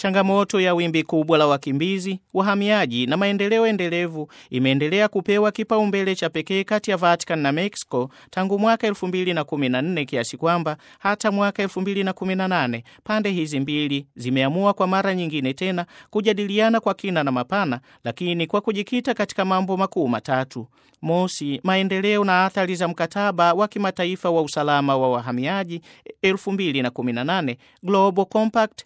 Changamoto ya wimbi kubwa la wakimbizi, wahamiaji na maendeleo endelevu imeendelea kupewa kipaumbele cha pekee kati ya Vatican na Mexico tangu mwaka 2014 kiasi kwamba hata mwaka 2018 pande hizi mbili zimeamua kwa mara nyingine tena kujadiliana kwa kina na mapana, lakini kwa kujikita katika mambo makuu matatu. Mosi, maendeleo na athari za mkataba wa kimataifa wa usalama wa wahamiaji 2018 Global Compact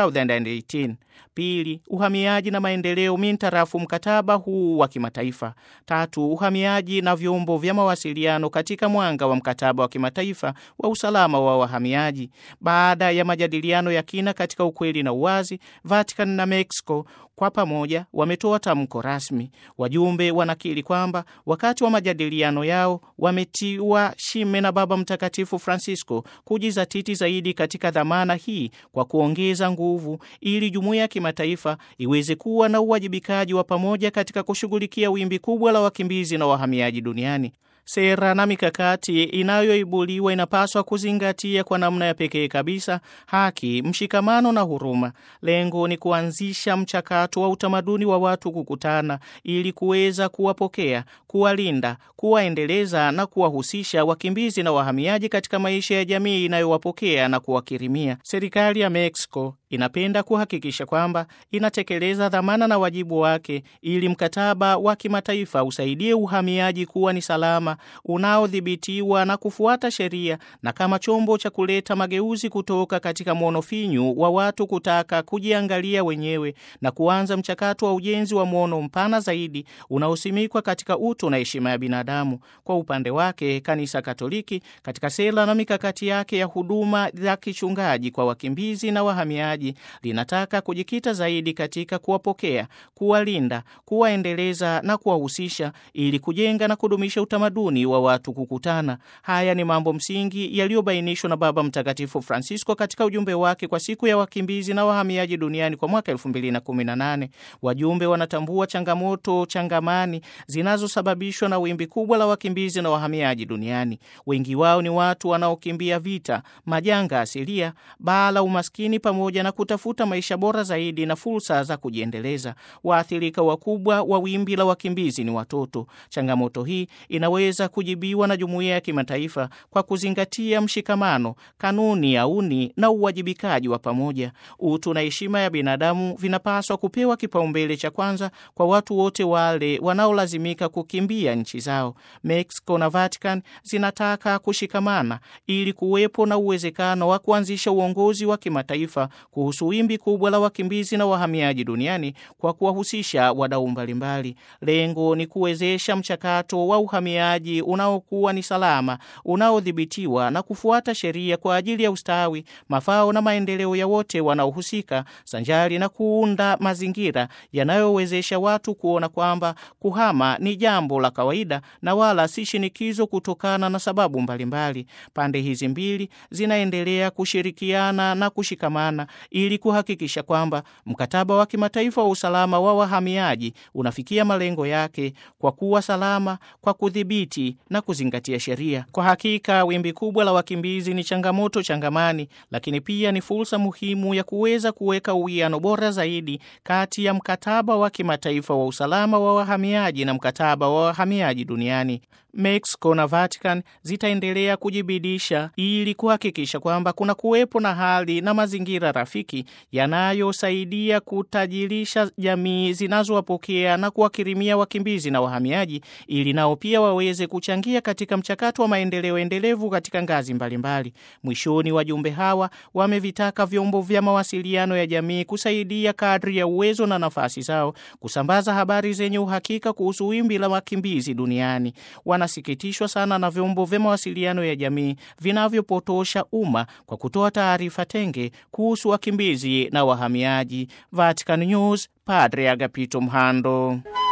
2018. Pili, uhamiaji na maendeleo mintarafu mkataba huu wa kimataifa. Tatu, uhamiaji na vyombo vya mawasiliano katika mwanga wa mkataba wa kimataifa wa usalama wa wahamiaji. Baada ya majadiliano ya kina katika ukweli na uwazi, Vatican na Mexico kwa pamoja wametoa tamko rasmi. Wajumbe wanakiri kwamba wakati wa majadiliano yao wametiwa shime na Baba Mtakatifu Francisco kujizatiti zaidi katika dhamana hii kwa kuongeza nguvu ili jumuiya ya kimataifa iweze kuwa na uwajibikaji wa pamoja katika kushughulikia wimbi kubwa la wakimbizi na wahamiaji duniani. Sera na mikakati inayoibuliwa inapaswa kuzingatia kwa namna ya pekee kabisa haki, mshikamano na huruma. Lengo ni kuanzisha mchakato wa utamaduni wa watu kukutana ili kuweza kuwapokea, kuwalinda, kuwaendeleza na kuwahusisha wakimbizi na wahamiaji katika maisha ya jamii inayowapokea na kuwakirimia. Serikali ya Mexico inapenda kuhakikisha kwamba inatekeleza dhamana na wajibu wake ili mkataba wa kimataifa usaidie uhamiaji kuwa ni salama unaodhibitiwa na kufuata sheria na kama chombo cha kuleta mageuzi kutoka katika mwono finyu wa watu kutaka kujiangalia wenyewe na kuanza mchakato wa ujenzi wa mwono mpana zaidi unaosimikwa katika utu na heshima ya binadamu. Kwa upande wake, Kanisa Katoliki katika sera na mikakati yake ya huduma za kichungaji kwa wakimbizi na wahamiaji linataka kujikita zaidi katika kuwapokea, kuwalinda, kuwaendeleza na kuwahusisha ili kujenga na kudumisha utamaduni wa watu kukutana. Haya ni mambo msingi yaliyobainishwa na Baba Mtakatifu Francisco katika ujumbe wake kwa siku ya wakimbizi na wahamiaji duniani kwa mwaka 2018. Wajumbe wanatambua changamoto changamani zinazosababishwa na wimbi kubwa la wakimbizi na wahamiaji duniani. Wengi wao ni watu wanaokimbia vita, majanga asilia, baa la umaskini pamoja na kutafuta maisha bora zaidi na fursa za kujiendeleza. Waathirika wakubwa wa wimbi la wakimbizi ni watoto. Changamoto hii inaweza kujibiwa na jumuiya ya kimataifa kwa kuzingatia mshikamano, kanuni ya uni na uwajibikaji wa pamoja. Utu na heshima ya binadamu vinapaswa kupewa kipaumbele cha kwanza kwa watu wote wale wanaolazimika kukimbia nchi zao. Mexico na Vatican zinataka kushikamana ili kuwepo na uwezekano wa kuanzisha uongozi wa kimataifa kuhusu wimbi kubwa la wakimbizi na wahamiaji duniani kwa kuwahusisha wadau mbalimbali. Lengo ni kuwezesha mchakato wa uhamiaji unaokuwa ni salama, unaodhibitiwa na kufuata sheria kwa ajili ya ustawi, mafao na maendeleo ya wote wanaohusika, sanjari na kuunda mazingira yanayowezesha watu kuona kwamba kuhama ni jambo la kawaida na wala si shinikizo kutokana na sababu mbalimbali. Pande hizi mbili zinaendelea kushirikiana na kushikamana ili kuhakikisha kwamba mkataba wa kimataifa wa usalama wa wahamiaji unafikia malengo yake kwa kuwa salama, kwa kudhibiti na kuzingatia sheria. Kwa hakika wimbi kubwa la wakimbizi ni changamoto changamani, lakini pia ni fursa muhimu ya kuweza kuweka uwiano bora zaidi kati ya mkataba wa kimataifa wa usalama wa wahamiaji na mkataba wa wahamiaji duniani. Mexico na Vatican zitaendelea kujibidisha ili kuhakikisha kwamba kuna kuwepo na hali na mazingira rafiki yanayosaidia kutajirisha jamii zinazowapokea na kuwakirimia wakimbizi na wahamiaji ili nao pia waweze kuchangia katika mchakato wa maendeleo endelevu katika ngazi mbalimbali. Mwishoni, wajumbe hawa wamevitaka vyombo vya mawasiliano ya jamii kusaidia kadri ya uwezo na nafasi zao kusambaza habari zenye uhakika kuhusu wimbi la wakimbizi duniani. Wanasikitishwa sana na vyombo vya mawasiliano ya jamii vinavyopotosha umma kwa kutoa taarifa tenge kuhusu wakimbizi na wahamiaji. Vatican News, Padre Agapito Mhando.